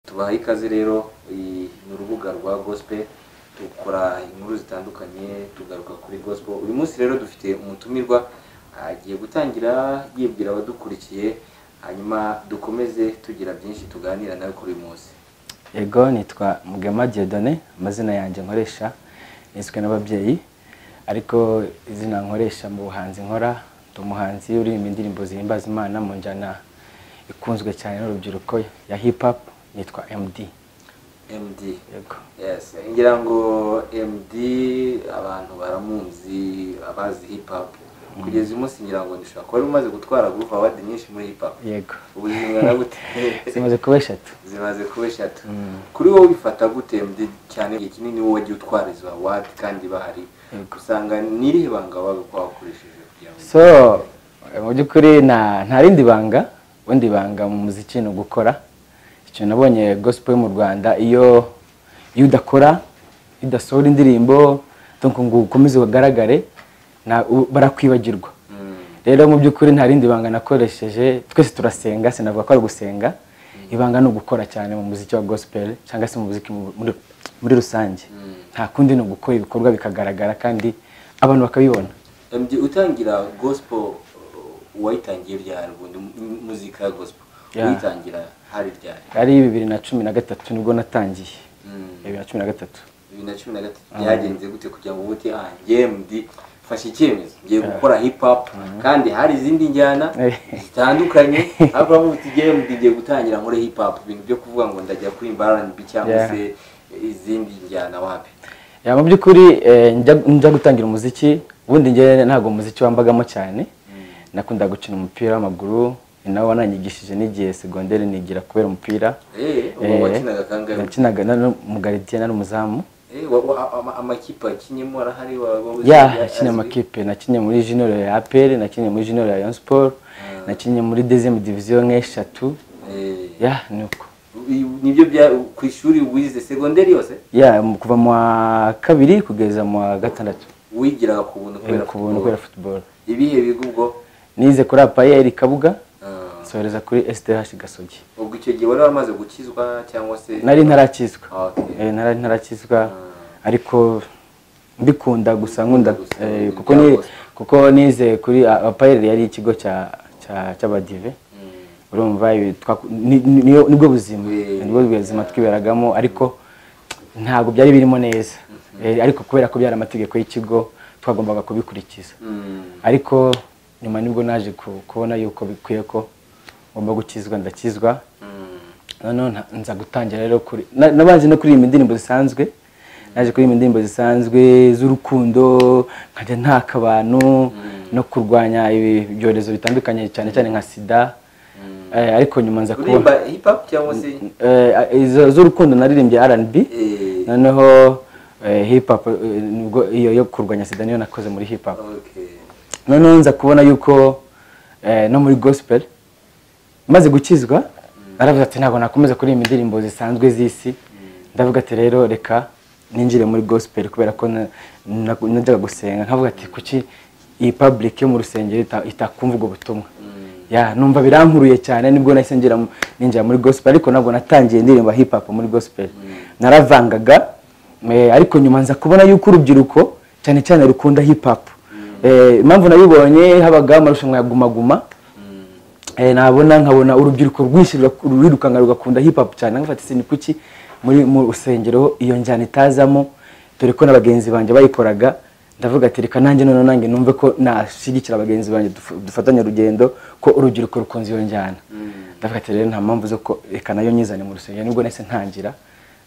tubaha ikaze rero iyi ni urubuga rwa gospel dukora inkuru zitandukanye tugaruka kuri gospel uyu munsi rero dufite umutumirwa agiye gutangira yibwira abadukurikiye hanyuma dukomeze tugira byinshi tuganira nawe kuri uyu munsi ego nitwa mugema diodone amazina yanjye nkoresha niswe n'ababyeyi ariko izina nkoresha mu buhanzi nkora ndi umuhanzi uririmba indirimbo zihimbaza imana mu njyana ikunzwe cyane n'urubyiruko ya hip hop nitwa md md yego yes ngira ngo md abantu baramuzi abazi hip hop kugeza uyu munsi ngira ngo dushobora kuba wari umaze gutwara group award nyinshi muri hip hop yego ubu zingana gute zimaze kuba eshatu zimaze kuba eshatu Mm. kuri wowe bifata gute md cyane igihe kinini wowe wagiye utwara izo award kandi bahari Yego. usanga ni irihe banga wabaga kuba wakoresheje kugira ngo so mu by'ukuri nta nta rindi banga ubundi banga mu muziki ni ugukora icyo nabonye gospel yo mu rwanda iyo iyo udakora iyo udasohora indirimbo donc ngo ukomeze ugaragare na- u- barakwibagirwa Mm. rero mu by'ukuri nta rindi banga nakoresheje twese turasenga sinavuga ko ari ugusenga ibanga ni ugukora cyane mu muziki wa gospel cyangwa se mu muziki mu- muri, muri rusange nta kundi ni ugukora ibikorwa bikagaragara kandi abantu bakabibona MD utangira gospel uh, wayitangiye ryari ubundi mu- muzika ya gospel Yeah. uyitangira hari ryari ari bibiri na cumi na gatatu nibwo natangiye Mm. bibiri na cumi na gatatu bibiri na cumi na gatatu byagenze gute kugira ngo ubute ah njye MD mfashe icyemezo ngiye gukora hip hop kandi hari izindi njyana Eh. zitandukanye ariko bamwe uti njye MD ngiye gutangira nkore hip hop ibintu byo kuvuga ngo ndajya kuririmba R&B cyangwa Yeah. se izindi njyana wapi Ya, mu by'ukuri eh, njya- njya gutangira umuziki ubundi njye ntabwo umuziki wambagamo cyane nakunda gukina umupira w'amaguru ni nawo wananyigishije n'igihe segonderi nigira kubera umupira eh uwo Eh, wakinaga kangahe nakinaga nari umugaridiyene nari umuzamu eh wa- wa- ama- amakipe akinyemo arahari wa- wa- ya nakinnye azwi? amakipe nakinnye muri junior ya APR nakinnye muri junior ya Rayon Sport nakinnye muri deuxième division nk'eshatu Eh. ya ni uko nibyo bya ku ishuri wize segonderi yose ya mu- kuva mu wa kabiri kugeza mu wa gatandatu wigiraga ku buntu kubera ku buntu kubera football ibihe biga ubwo nize kuri APR Kabuga Ah, nsohereza kuri STH Gasogi ubwo icyo gihe wari waramaze gukizwa cyangwa se nari ntarakizwa Ah, okay. Eh, nari ntarakizwa ariko mbikunda gusa nkunda gusa, eh, ibintu kuko bya ni- gospel. kuko nize kuri A- APR yari ikigo cya cya- cy'abadive urumva ibi twaku- ni- ni- niyo- nibwo buzima Eh, nibwo buzima twiberagamo ariko ntabwo byari birimo neza Eh, ariko kubera ko byari amategeko y'ikigo twagombaga kubikurikiza Mm, ariko nyuma nibwo naje ku- kubona yuko bikwiye ko ngomba gukizwa ndakizwa mm, noneho nta- nza gutangira rero kuri na- nabanze no kuririmba indirimbo zisanzwe naje kuririmba indirimbo zisanzwe z'urukundo nkajya ntaka abantu no kurwanya ibi- ibyorezo bitandukanye cyane cyane nka sida Eh, ariko nyuma nza kuririmba kubona hip hop cyangwa se Eh, izo z'urukundo naririmbye R&B Eh, noneho eh, hip hop eh, nibwo iyo yo kurwanya sida niyo nakoze muri hip hop okay. noneho nza kubona yuko eh, no muri gospel maze gukizwa naravuze ati ntabwo nakomeza kuririmba indirimbo zisanzwe z'isi ndavuga ati rero reka ninjire muri gospel kubera ko na- na- najyaga gusenga nkavuga ati kuki iyi public yo mu rusengero ita- itakumva ubwo butumwa ya numva birankuruye cyane nibwo nahise ngera mu- ninjira muri gospel ariko ntabwo natangiye indirimbo hip hop muri gospel naravangaga Eh, ariko nyuma nza kubona yuko urubyiruko cyane cyane rukunda hip hop Eh, impamvu nabibonye habagaho amarushanwa ya guma guma Eh, nabona nkabona urubyiruko rwinshi rura- rurirukanka rugakunda hip hop cyane nkafata ese ni kuki muri mu rusengero iyo njyana itazamo dore ko na bagenzi banjye bayikoraga ndavuga ati reka nanjye noneho nanjye numve ko nashyigikira bagenzi banjye duf- dufatanye urugendo ko urubyiruko rukunze iyo njyana ndavuga ati rero nta mpamvu zo ko reka nayo nyizane mu rusengero nibwo nahise ntangira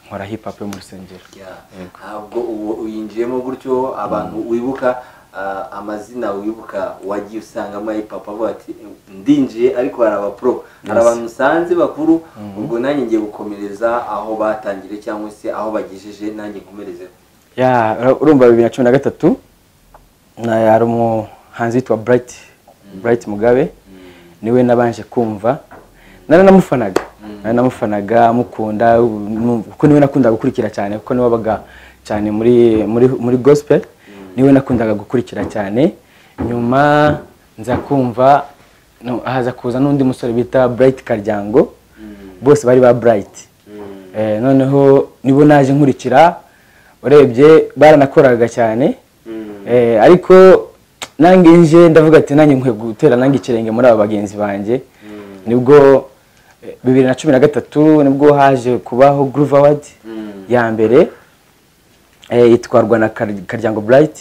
nkora hip hop yo mu rusengero Yeah. ntabwo ubu uyinjiyemo gutyo abantu wibuka ah, amazina wibuka wagiye usangamo hip hop avuga ati ndinjiye ariko hari abapro hari abantu usanze bakuru ubwo nanjye ngiye gukomereza aho batangire cyangwa se aho bagejeje nanjye nkomerezeho ya ura- urumva bibiri na cumi na gatatu na hari umuhanzi witwa bright bright mugabe niwe nabanje kumva nari namufanaga nari namufanaga mukunda nu- kuko niwe nakundaga gukurikira cyane kuko niwe wabaga cyane muri muri muri gospel niwe nakundaga gukurikira cyane nyuma nza kumva no- haza kuza n'undi musore bita bright karyango bose bari ba bright Eh, noneho nibo naje nkurikira urebye baranakoraga cyane Eh, ariko nange nje ndavuga ati nanjye nkwiye gutera nange ikirenge muri aba bagenzi banjye nibwo eh, bibiri na cumi na gatatu nibwo haje kubaho groove award ya mbere eh, itwarwa na Kar- karyango bright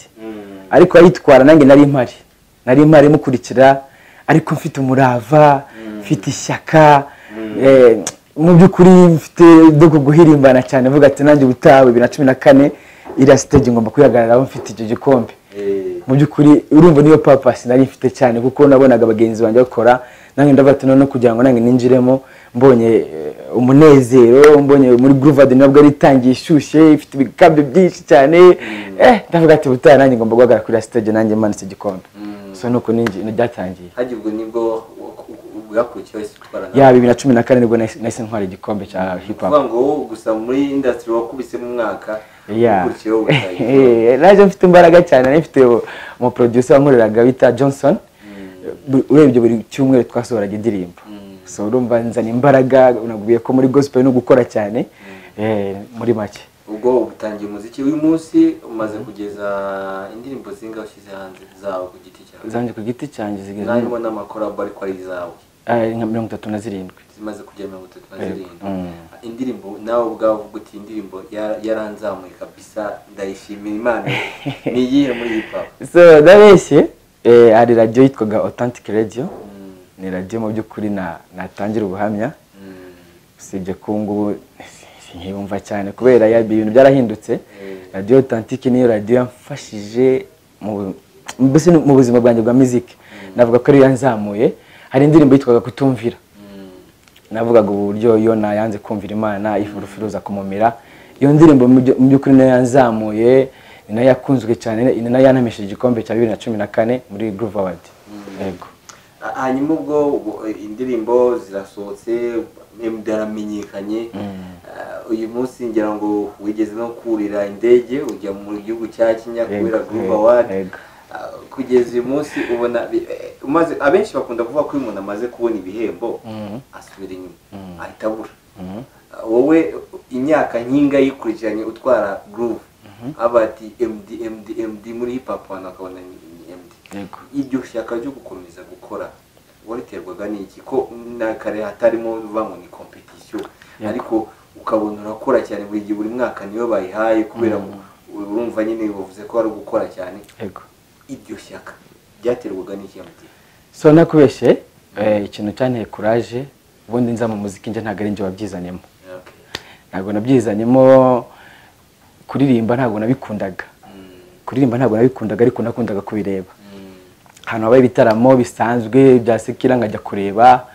ariko ayitwara nanjye nari impari nari impari mukurikira ariko mfite umurava mfite ishyaka eh, mu by'ukuri mfite dogo guhirimbana cyane vuga ati nanjye ubutaha bibiri na cumi na kane iriya stage ngomba kwihagararaho mfite icyo gikombe mu by'ukuri urumva niyo papasi nari mfite cyane kuko nabonaga bagenzi banjye bakora nange ndavuga ati noneho kugira ngo nange ninjiremo mbonye eh, umunezero mbonye muri groove nabwo ari itangiye ishyushye ifite ibikabyo byinshi cyane eh ndavuga ati butaha nanjye ngomba guhagarara kuri iriya stage nanjye mmanitse igikombe so nuko ninjye byatangiye hajya ubwo nibwo bwakurikiyeho isi gutwara ya bibiri na cumi na kane nibwo nahise nahise ntwara igikombe cya hip hop kuvuga ngo wowe gusa muri indasitiri wakubisemo umwaka Yeah. ukurikiyeho ubutayu naje mfite imbaraga cyane nari mfite umuproducer wankoreraga bita johnson Bu- urebye buri cyumweru twasohoraga indirimbo so urumva nzana imbaraga nabwiye ko muri gospel no gukora cyane eh, muri make ubwo utangiye umuziki w'uyu munsi umaze kugeza indirimbo zinga ushyize hanze zawe ku giti cyawe zanjye ku giti cyanjye zigeze nanjye ubona amakorabo ariko ari izawe eh, nka mirongo itatu na zirindwi zimaze kugera mirongo itatu na Yego. zirindwi Mm. indirimbo nawe ubwawe uvuga uti indirimbo ya- yaranzamuye kabisa ndayishimira imana ni iyihe muri hip hop so ndabeshye eh, hari radiyo yitwaga authentic radio Mm, ni radiyo mu by'ukuri na- natangira ubuhamya mm, usibye ko ubu ngubu ntibumva cyane kubera ya- ibintu byarahindutse radiyo otantike niyo radiyo yamfashije mu bu- mbese no mu buzima bwanjye bwa muziki navuga ko ariyo yanzamuye hari indirimbo yitwaga kutumvira mm. navugaga uburyo iyo yanze kumvira imana ifurufuruza kumumira iyo ndirimbo mu byo- mu by'ukuri nayo yanzamuye ni nayo yakunzwe cyane ni nayo yanamesheje igikombe cya bibiri na cumi na kane muri groove award yego Ha- hanyuma ubwo bu- indirimbo zirasohotse MD aramenyekanye Ah, uyu munsi ngira ngo wigeze no kurira indege ujya mu gihugu cya Kenya Yego, kubera Groove yego, Award yego. Ah, kugeza uyu munsi ubona bi- eh, umaze abenshi bakunda kuvuga ko iyo umuntu amaze kubona ibihembo asubira inyuma ahita abura Ah, wowe imyaka nkinga yikurikiranye utwara groove aba ati MD MD MD muri hip hop abantu bakabona ni ni MD yego iryo shyaka ryo gukomeza gukora wariterwaga n'iki ko na kare hatarimo uvuga ngo ni competition ariko ukabona urakora cyane buri gihe buri mwaka niyo bayihaye kubera ngo urumva nyine bavuze ko ari ugukora cyane yego iryo shyaka ryaterwaga n'iki MD so nakubeshye eh, ikintu cyanteye kuraje ubundi nza mu muziki njye ntabwo ari njye wabyizanyemo Okay. ntabwo nabyizanyemo kuririmba ntabwo nabikundaga Mm, kuririmba ntabwo nabikundaga ariko nakundaga kubireba mm, ahantu habaye ibitaramo bisanzwe bya sekira nkajya kureba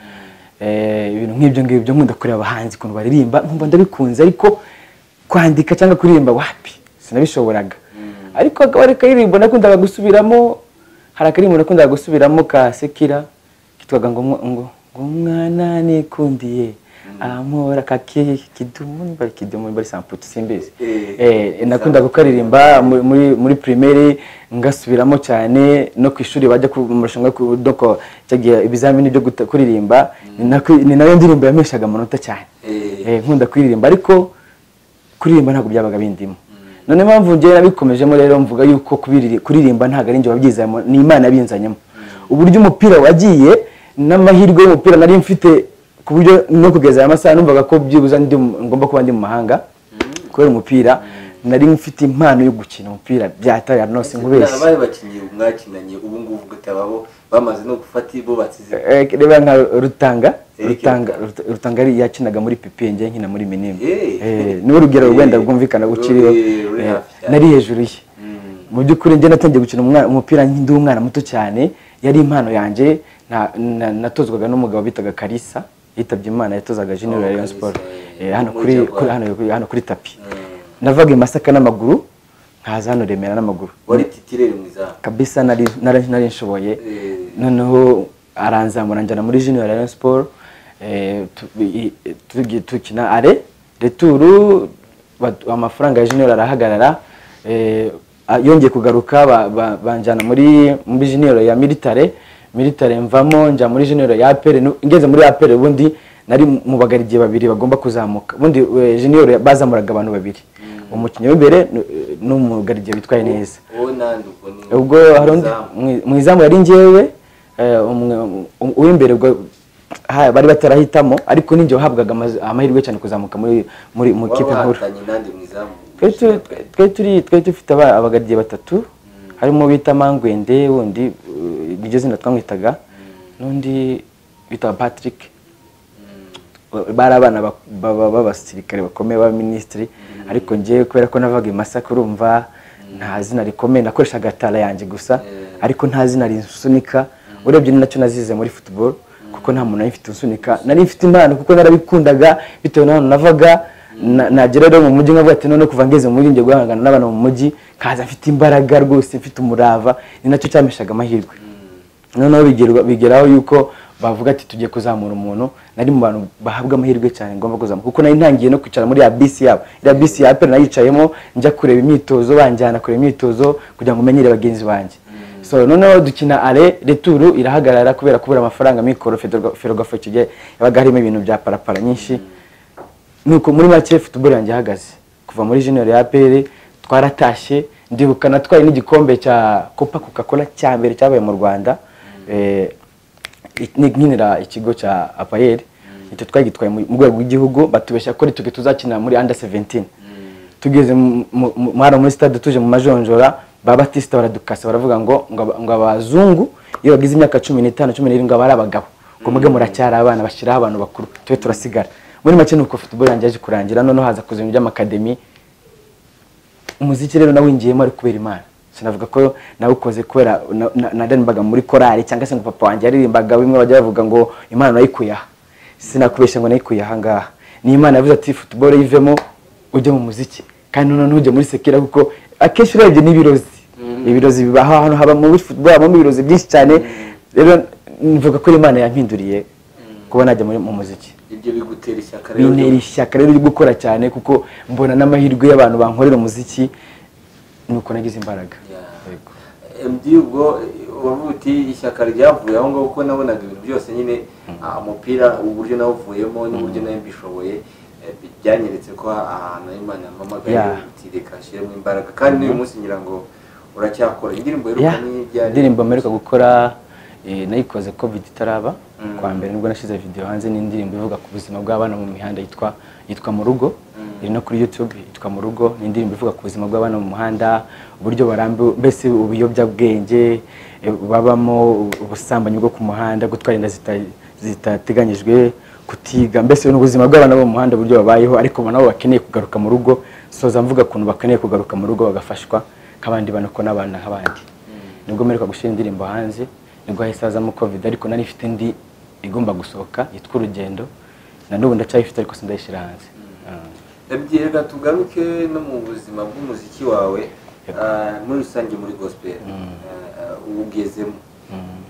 eh, ibintu nk'ibyo ngibyo nkunda kureba abahanzi ukuntu baririmba nkumva ndabikunze ariko kwandika cyangwa kuririmba wapi sinabishoboraga ariko akaba ari akaririmbo nakundaga gusubiramo hari akaririmbo nakundaga gusubiramo ka sekira kitwaga ngo umwa- ngo ngo umwana nikundiye amora kaki kidumu niba ari kidumu niba ari samputu simbizi Eh. Eh, nakundaga kukaririmba muri- muri muri primaire ngasubiramo cyane no ku ishuri bajya ku- mu marushanwa yo ku- doko cyagiye ibizamini byo guta- kuririmba ni nako- ni nayo ndirimbo yameshaga amanota cyane Eh. Eh, nkunda kuririmba ariko kuririmba ntabwo byabaga bindimo none impamvu njyewe nabikomejemo rero mvuga yuko kubiriri- kuririmba ntabwo ari njye wabyizanyemo ni imana yabinzanyemo uburyo umupira wagiye n'amahirwe y'umupira nari mfite ku buryo no kugeza aya masaha numvaga ko byibuze ndi mu- ngomba kuba ndi mu mahanga kubera umupira nari mfite impano yo gukina umupira byataya nose nkubeshye Bari bakinnyi mwakinanye ubu ngubu utababo bamaze no gufata bubatse izi Eh, reba nka rutanga Eh, rutanga Ruta- rutanga yari yakinaga muri pipi njye nkina muri minini Eh. Eh, niwe rugero Eh. rwenda rwumvikana guciriho Ruri- ruri hafi cyane. nari hejuru ye Mm. mu by'ukuri njye natangiye gukina umwana- umupira ndi umwana muto cyane yari impano yanjye na- na- natozwaga n'umugabo bitaga karisa yitabye imana yatozaga junior Oh, ya rayon Kalisa, sport eh, Eh, hano muri kuri Jaguar. kuri- hano kuri- hano kuri tapi Mm. navaga i masaka n'amaguru nkaza hano remera n'amaguru wari titirere mu izamu kabisa nari nari nari nshoboye Eh. noneho aranzamura njyana muri junior Rayon Sport eh, tu- i- i- tugiye tukina are returu badu- amafaranga ya junior arahagarara eh, a- yongeye kugaruka ba- ba- banjyana muri muri junior ya militare militare mvamo njya muri junior ya apere ngeze muri apere ubundi nari mu bagaridiye babiri bagomba kuzamuka ubundi eh, junior bazamuraga abantu babiri umukinnyi w'imbere n- n'umugaridiye witwaye neza wowe nandi ubwo ni ubwo hari undi izamu. mu- mu izamu yari ngewe eh, umwe- um- uw'imbere ubwo ha- bari batarahitamo ariko ninjye wahabwaga amaz- amahirwe cyane kuzamuka muri muri mu waba kipe nkuru wahatanye nandi mu izamu Twari tu- twari turi twari dufite aba- abagaridiye batatu harimo bita mangwende wundi uh, niryo zina twamwitaga n'undi bita patrick Ba- bari abana bak- baba- b'abasirikare bakomeye b'abaminisitiri ariko njyewe kubera ko navaga i masaka urumva nta zina rikomeye nakoreshaga tara yanjye gusa Yeah. ariko nta zina rinsunika urebye ni nacyo nazize muri football kuko nta muntu mfite unsunika nari mfite impano kuko narabikundaga bitewe n'ahantu navaga Na- nagera rero mu mujyi nkavuga ati none kuva ngeze mu mujyi njye guhangana n'abantu mu mujyi kaza mfite imbaraga rwose mfite umurava ni nacyo cyameshaga amahirwe noneho bigerwa- bigeraho yuko bavuga ati tugiye kuzamura umuntu nari mu bantu bahabwa amahirwe cyane ngomba kuzamura kuko nari ntangiye no kwicara muri ya bisi yabo iriya bisi ya apel nayicayemo njya kureba imyitozo banjyana kureba imyitozo kugira ngo menyere bagenzi banjye so noneho dukina ale returu irahagarara kubera kubura amafaranga mikoro Federga- ferwafo icyo gihe yabaga harimo ibintu bya parapara nyinshi nuko muri make football yanjye ihagaze kuva muri junior ya APR twaratashye ndibuka natwaye n'igikombe cya Copa Coca-Cola cya mbere cyabaye mu Rwanda eh it- ni- nyinira ikigo cya APR icyo twagitwaye mu mu rwego rw'igihugu batubeshya ko ari twe tuzakina muri under 17 tugeze mu- mu- mu- hano muri stade tuje mu majonjora ba Batista baradukasa baravuga ngo ngo aba- ngo abazungu iyo bagize imyaka 15 17 ngo aba ari abagabo ngo muge muracyari abana bashyiraho abantu bakuru twe turasigara muri make nuko football yanjye yaje kurangira noneho haza kuza ibintu by'amakademi umuziki rero nawinjiyemo ari kubera imana sinavuga ko nawukoze kubera na- na- naririmbaga muri korali cyangwa se ngo papa wanjye yaririmbaga bimwe bajya bavuga ngo imana nayikuye aha sinakubeshya ngo nayikuye aha ngaha ni imana yavuze ati football yivemo ujye mu muziki kandi noneho ntujye muri sekera kuko akenshi urebye n'ibirozi ibirozi bibaho ahantu haba muri football habamo ibirozi byinshi cyane rero mvuga ko imana yampinduriye kuba najya muri- mu muziki ibyo bigutera ishyaka rero bintera ishyaka rero ryo gukora cyane kuko mbona n'amahirwe y'abantu bankorera umuziki nuko nagize imbaraga Yeah. Yego. MD ubwo wavuga uti ishyaka ryavuye aho ngaho kuko nabonaga ibintu byose nyine ah, umupira uburyo nawuvuyemo n'uburyo nawe mbishoboye eh, bi- byanyeretse ko ahantu Imana yampamagaye Yeah. uti reka nshyiremo imbaraga kandi n'uyu munsi ngira ngo uracyakora indirimbo Yeah. iheruka ni ijyanye indirimbo mperuka gukora eh, nayikoze covid itaraba kwa mbere nibwo nashyize video hanze n'indirimbo ivuga ku buzima bw'abana mu mihanda yitwa yitwa mu rugo iri no kuri youtube yitwa mu rugo ni indirimbo ivuga ku buzima bw'abana mu muhanda uburyo barambi mbese ubuyobyabwenge eh, babamo ubusambanyi bwo ku muhanda gutwara inda zita- zitateganyijwe kutiga mbese ni ubuzima bw'abana bo mu muhanda uburyo babayeho ariko nabo bakeneye kugaruka mu rugo soza mvuga ukuntu bakeneye kugaruka mu rugo bagafashwa nk'abandi bana ko n'abana nk'abandi nibwo mperuka gushyira indirimbo hanze nibwo hahise hazamo covid ariko nari mfite indi igomba gusohoka yitwa urugendo na n'ubu ndacyayifite ariko sindayishyira hanze Ndabyereka tugaruke no mu buzima bw'umuziki wawe ah, muri rusange muri gospel ah, ugezemo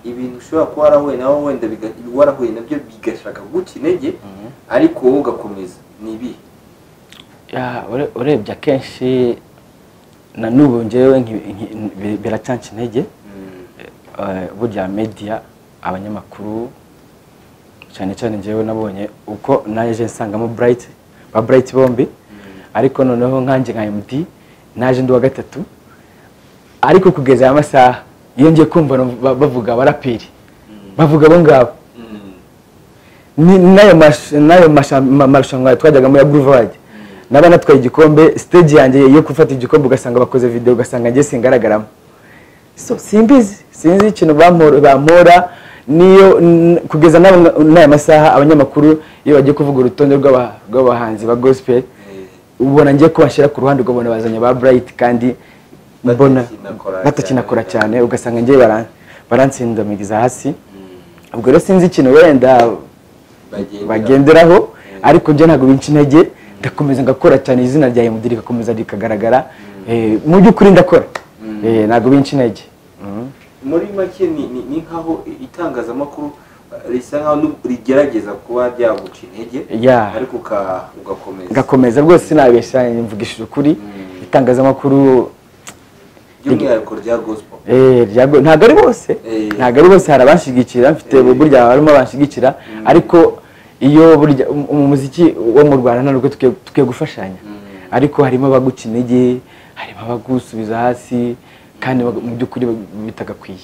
ibintu ushobora kuba warahuye nawe wenda biga- warahuye nabyo bigashaka guca intege ariko wowe ugakomeza ni ibi Ya, ure- urebye akenshi na n'ubu ngewe nki- nki- bi- biracyanca intege Eh, burya media abanyamakuru cyane cyane njyewe nabonye uko naje nsangamo bright ba bright bombi ariko noneho nkanjye nka md naje ndi uwa gatatu ariko kugeza aya masaha iyo ngiye kumva no- ba- bavuga abaraperi bavuga abo ngabo ni- n'ayo mash- n'ayo masha- ma- marushanwa twajyagamo ya Boulevard naba natwaye igikombe stage yanjye yo gufata igikombe ugasanga bakoze video ugasanga njye singaragaramo so simbizi sinzi ikintu bampora bampora niyo n- kugeza n'aba- n'aya masaha abanyamakuru iyo bagiye kuvuga urutonde rw'aba- rw'abahanzi ba gospel ubona ngiye kubashyira ku ruhande ukabona bazanye ba bright kandi mbona Batakinakora batakinakora cyane. cyane ugasanga ngewe baran- baransindamiriza hasi ubwo rero sinzi ikintu wenda bagenderaho ariko njye ntabwo binca intege ndakomeza ngakora cyane izina rya MD rikakomeza rikagaragara Eh, mu by'ukuri ndakora Eh, ntabwo binca intege Mhm. muri make ni- ni ni nkaho itangazamakuru eh, risa nkaho n'u- rigerageza kuba ryaguca intege Yeah. ariko uka- ugakomeza ngakomeza rwose sinabeshya mvugishije ukuri itangazamakuru by'umwihariko rya gospel Eh, ryago- ntabwo ari bose Eh. ntabwo ari bose hari abanshigikira mfite burya harimo abanshigikira ariko iyo burya um- umuziki wo mu rwanda ntabwo tukwiye tukwiye gufashanya ariko harimo abaguca intege harimo abagusubiza hasi kandi bagu- mu by'ukuri bagu- bitagakwiye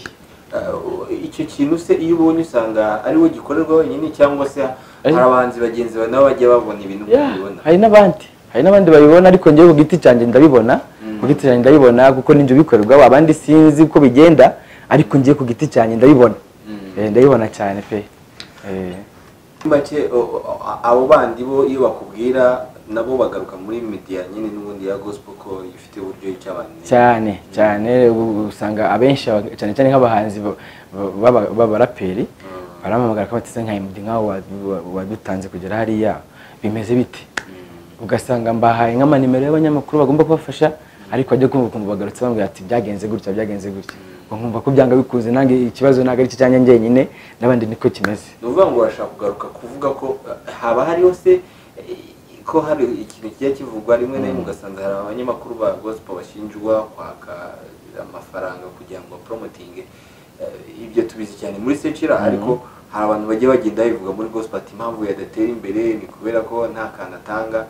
icyo kintu se iyo ubonye usanga ari wo gikorerwa wenyine cyangwa se hari abahanzi bagenzi bawe nabo bajya babona ibintu Yeah, ukabibona hari n'abandi hari n'abandi babibona ariko njyewe ku giti cyanjye ndabibona ku giti cyanjye ndabibona kuko ninjye ubikorerwaho abandi sinzi uko bigenda ariko njyewe ku giti cyanjye ndabibona Eh, ndabibona cyane pe Eh, Muri make o- o- abo bandi bo iyo bakubwira nabo bagaruka muri media nyine n'ubundi ya gospel ko ifite uburyo cy'abantu cyane cyane ubu usanga abenshi aba- cyane cyane nk'abahanzi ba- ba- b'abaraperi barampamagara ko bateze nka MD nkaho wa- wa- wadutanze kugera hariya bimeze bite ugasanga mbahaye nk'amanimero y'abanyamakuru bagomba kubafasha ariko ajya kumva ukumva bagarutse bambwira ati byagenze gutya byagenze gutya ubwo nkumva ko byanga bikunze nange ikibazo ntabwo ari icyo cyanjye njyenyine n'abandi niko kimeze ni ukuvuga ngo urashaka kugaruka kuvuga ko eh, haba hariho se eh, ko hari ikintu kijya kivugwa rimwe na rimwe ugasanga hari abanyamakuru ba gospel bashinjwa kwaka amafaranga kugira ngo promoting ibyo tubizi cyane muri secira ariko hari abantu bajya bagenda babivuga muri gospel ati impamvu yadatera imbere ni kubera ko nta kantu atanga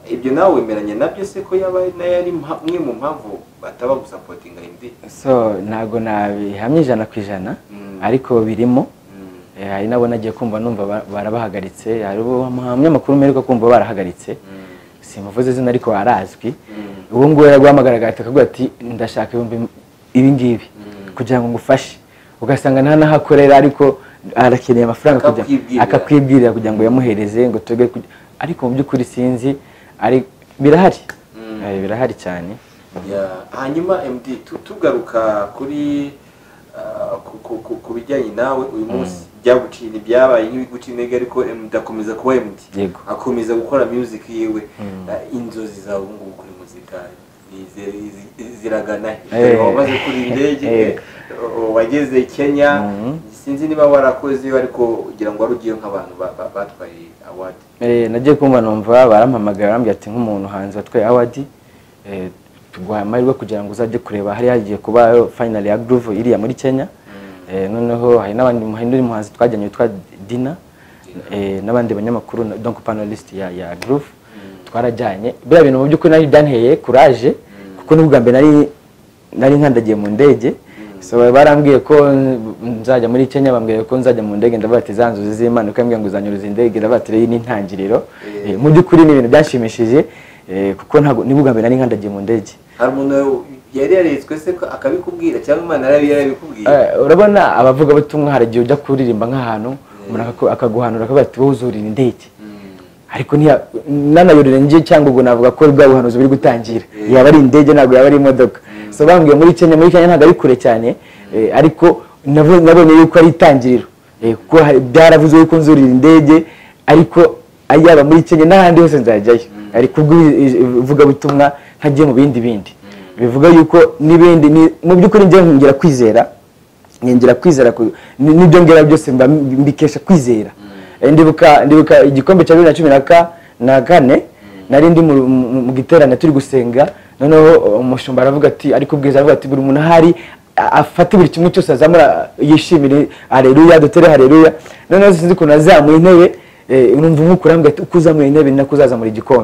ibyo nawe wemeranya nabyo se ko yaba nayo ari mpa- imwe mu mpamvu bataba gusapotinga indi so ntabwo nabihamya ijana ku ijana Mm. ariko birimo Mm. Eh, hari nabo nagiye kumva numva ba- barabahagaritse hari uwo umunyamakuru mperuka kumva barahagaritse simuvuze izina ariko arazwi uwo nguwo yaraguhamagaraga ahita akubwira ati ndashaka ibihumbi m- ibi ngibi kugira ngo ngufashe ugasanga nta n'aho akorera ariko arakeneye amafaranga kugira- Akakwibwirira. akakwibwirira kugira ngo yamuhereze ngo tuge kuj- ariko mu by'ukuri sinzi ari birahari Mm. Eh, birahari cyane Ya, hanyuma MD tu- tugaruka kuri ah, ku- ku- ku- ku bijyanye nawe uyu munsi byaguciye ntibyabaye nk'ibiguciye intege ariko MD akomeza kuba MD Yego. akomeza gukora music yiwe Ah, inzozi zawe ubu ngubu kuri muzika ni- zi- zi- ziragana he? Eh. wamaze kuri indege Eh. o- wageze Kenya sinzi niba warakoze ariko ugira ngo wari ugiye nk'abantu ba- ba- batwaye award Eh, nagiye kumva numva barampamagara barambwira ati nk'umuntu hanze watwaye awadi tuguhaye amahirwe kugira ngo uzajye kureba hari hagiye kuba finali ya groove iriya muri Kenya Eh, noneho hari n'abandi hari n'undi muhanzi twajyanye witwa Dina eh, n'abandi banyamakuru na- donc panelist ya, ya groove twarajyanye biriya bintu mu by'ukuri nari byanteye courage kuko n'ubwa mbere nari nari nkandagiye mu ndege so barambwiye ko nzajya muri Kenya bambwiye ko nzajya mu ndege ndavuga ati za nzozi z'Imana uko yambwiye ngo uzanyuruza indege ndavuga ati iyi ni intangiriro Eh, mu by'ukuri ni ibintu byashimishije eh, kuko ntabwo n'ubwa mbere nari nkandagiye mu ndege hari umuntu yari yaretswe se ko akabikubwira cyangwa Imana yari yarabikubwiye Eh, urabona abavugabutumwa hari igihe ujya kuririmba nk'ahantu umuntu akaku- akaguhanura akavuga ati wowe uzurira indege ariko ntiya- nanayurira njye cyangwa ubwo navuga ko bwa buhanuzi buri gutangira yaba ari indege ntabwo yaba ari imodoka so bambwiye muri kenya muri kenya ntabwo ari kure cyane eh, ariko nabo- nabonye yuko ari itangiriro Eh, kuko hari- byaravuzwe yuko nzurira indege ariko yaba muri kenya n'ahandi hose nzajyayo ariko ubwo ivugabutumwa ntagiye mu bindi bindi bivuga yuko n'ibindi ni- mu by'ukuri njyewe ngira kwizera ningira kwizera ku- ni- n'ibyo ngera byose mba mbikesha kwizera Eh, ndibuka ndibuka igikombe cya bibiri na cumi na ka- na kane nari ndi mu- mu mu giterane turi gusenga noneho umushumba aravuga ati ariko ubwiza aravuga ati buri muntu ahari a- afate buri kimwe cyose azamura yishimire hareruya dutere hareruya noneho sinzi ukuntu azamuye intebe eh, numva umwuka urambwira ati uko uzamuye intebe ni nako uzazamura igikombe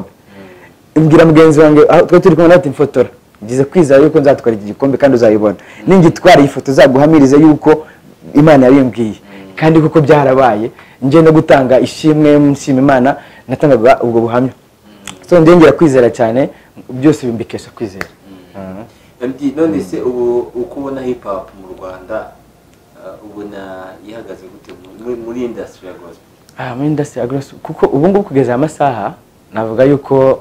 mbwira mugenzi wanjye aho twari turi kumwe nawe ati mfotora ngize kwizera yuko nzatwara iki gikombe kandi uzayibona ningitwara iyi foto uzaguhamirize yuko imana yabimbwiye kandi kuko byarabaye njye no gutanga ishimwe nshima imana natangaga ubwo buhamya so njye ngira kwizera cyane byose bimbikesha kwizera Mhm. MD none se ubu uko ubona hip hop mu Rwanda uh, ubona ihagaze gute muri, muri industry ya gospel Ah, muri industry ya Grace, kuko ubu ngubu kugeza aya masaha navuga yuko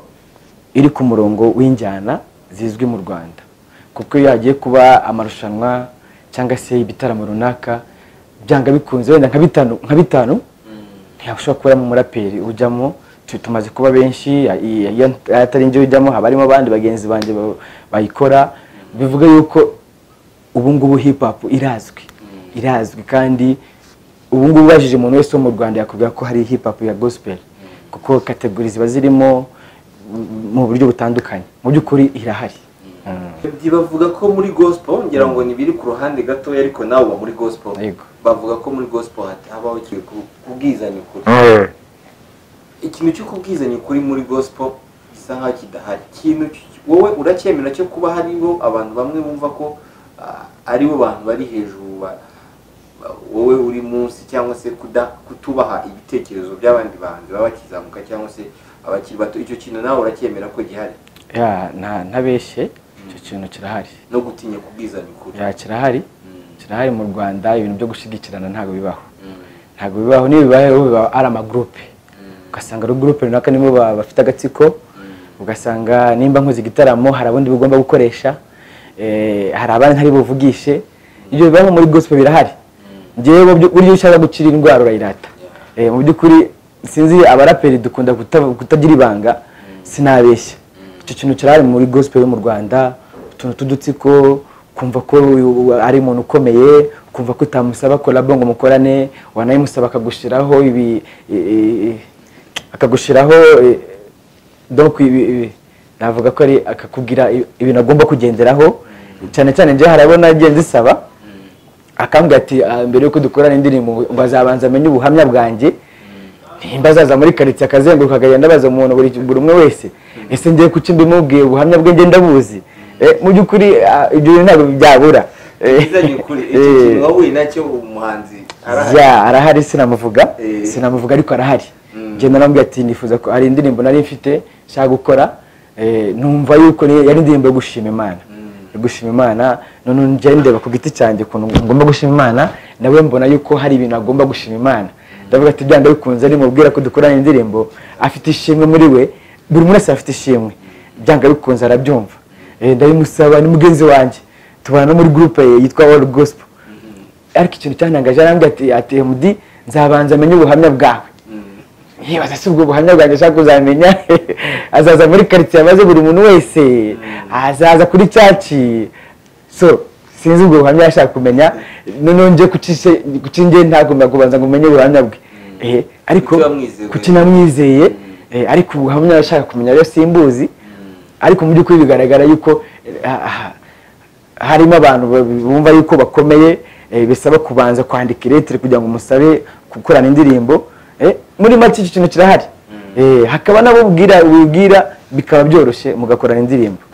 iri ku murongo w'injyana zizwi mu Rwanda kuko iyo hagiye kuba amarushanwa cyangwa se ibitaramo runaka byanga bikunze wenda nka bitanu nka bitanu ntiyashobora kubamo umuraperi ujyamo tu- tumaze kuba benshi iyo iyo atari njye ujyamo haba harimo abandi bagenzi banjye ba- bayikora bivuga yuko ubu ngubu hip hop irazwi irazwi kandi ubu ngubu ubajije umuntu wese wo mu Rwanda yakubwira ko hari hip hop ya gospel kuko kategori ziba zirimo mm, mu buryo butandukanye mu by'ukuri irahari Mm. MD bavuga ko muri gospel ngira ngo ni biri ku ruhande gatoya ariko nawe uba muri gospel Yego. bavuga ko muri gospel hat- habaho ikintu ku- kubwizanya ukuri ikintu cy'ukubwizanya ukuri muri gospel gisa nkaho kidahari ikintu cy- wowe uracyemera cyo kuba hariho abantu bamwe bumva ko ah, aribo bantu bari hejuru ba- ba- wowe uri munsi cyangwa se kuda- kutubaha ibitekerezo by'abandi bahanzi baba bakizamuka cyangwa se abakiri bato icyo kintu nawe uracyemera ko gihari Ya, nta ntabeshye icyo kintu kirahari no gutinya kubwizanya ukuri Ya, kirahari Mm, kirahari mu rwanda ibintu byo gushyigikirana ntabwo bibaho mm, ntabwo bibaho niyo bibayeho biba ari amagurupe mm, ugasanga ari gurupe runaka nibo ba- bafite agatsiko mm, ugasanga nimba nkoze igitaramo hari abandi bugomba gukoresha eh, hari abandi ntari buvugishe ibyo bibaho muri gospel birahari njyewe mu buryo ushaka gukira indwara urayirata Eh, mu by'ukuri sinzi abaraperi dukunda guta- kutagira ibanga sinabeshya icyo kintu kirahari muri gospel yo mu rwanda utuntu tw'udutsiko kumva ko uyu ari umuntu ukomeye kumva ko utamusaba kolabo ngo mukorane wanayimusaba akagushiraho ibi i- i- i- akagushiraho eh, donc ibi ibi navuga ko ari akakubwira i- ibintu agomba kugenderaho cyane cyane njye harabona agiye ndisaba akambwira ati "Ah, mbere yuko dukorana indirimbo ngo azabanza amenye ubuhamya bwanjye nimba azaza muri karitsiye akazenguruka akagenda abaza umuntu buri buri umwe wese ese ngiye kuki mbimubwiye ubuhamya bwe ngenda ndabuzi Eh, mu by'ukuri ah, ibyo bintu ntabwo byabura Eh, kubwizanya ukuri icyo eh, kintu wowe nacyo umuhanzi arahari ya arahari sinamuvuga Eh. sinamuvuga ariko arahari Mm. njye naramubwiye ati nifuza ko hari indirimbo nari mfite nshaka gukora eh, numva yuko ni- yari indirimbo yo gushima imana Mm. yo gushima imana none njye ndeba ku giti cyanjye ukuntu ngomba gushima imana nawe mbona yuko hari ibintu agomba gushima imana ndavuga ati byanga bikunze nimubwira ko dukorana indirimbo afite ishimwe muri we buri umwe wese afite ishimwe byanga bikunze arabyumva Eh, ndabimusaba ni mugenzi wanjye tubana no muri groupe yitwa All Gospel ariko ikintu cyantangaje arambwira ati ati mudi nzabanza amenye ubuhamya bwawe Mm, yebaza si ubwo buhamya bwanjye ashaka kuzamenya azaza muri karitsiye amaze buri muntu wese azaza kuri caci so sinzi ubwo buhamya yashaka kumenya noneho nje kukingiye ntagomba kubanza ngo umenye ubuhamya bwe Eh, ariko Kuki wamwizeye? kuki namwizeye eh, ariko ubuhamya yashaka kumenya rero simbuzi ariko mu by'ukuri bigaragara yuko eh, ah, ah, harimo abantu ba- bumva yuko bakomeye eh, bisaba kubanza kwandika iretire kugira ngo umusabe gukorana indirimbo eh, muri make icyo kintu kirahari Eh, hakaba n'abo ubwira wibwira bikaba byoroshye mugakorana indirimbo